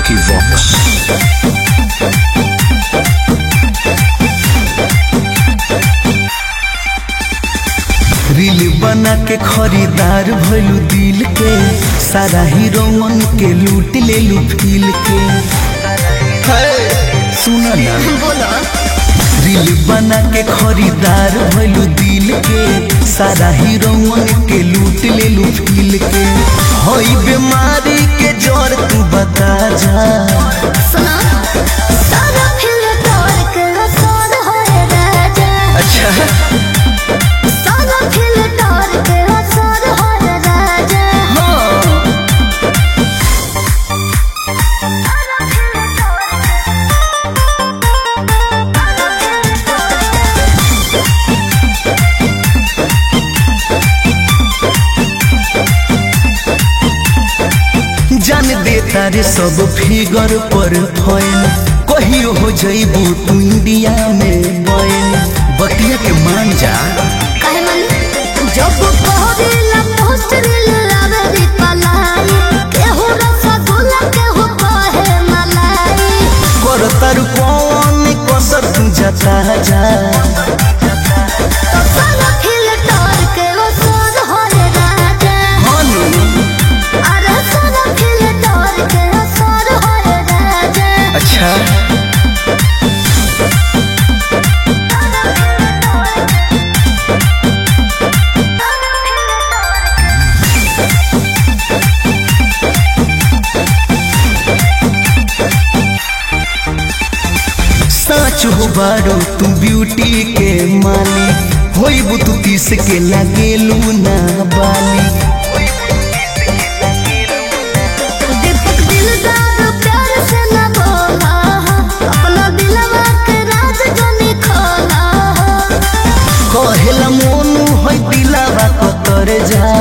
Vicky Vox. Reel बना के खरीदार भइलू दिल के सारा हीरोवन के लूट लेलू फील के सुन ना बोलो रील बना के खरीदार भइलू दिल के सारा हीरोवन के लूट लेलू फील के हई बीमारी के जड़ तू बता जा सुनो सारा फिल तोड़ के असर होए राजा अच्छा सारा फिल तोड़ के असर होए राजा हाँ सारा फिल तोड़ जान दे तारे सब फिगर पर फैन कहियो हो जइबू तू इंडिया में बैन बतिया के मान जा काहे मन जब कहदिला पोस्टर लावे दी पलाई केहू रसगुल्ला केहू कहे मलाई कर तारू कौन कसर तू जता जा तो सारा फिल तोड़ के असर होए राजा हनु अरे सारा फिल तोड़ के असर होए राजा अच्छा सच हो बारो तू ब्यूटी के माली होइबू तू तीस के लगेलू ना बाली दीपक दिलदार प्यार से न बोला अपना दिलवा के राज जाने खोला कहेला मोनू है दिलावा कतर जा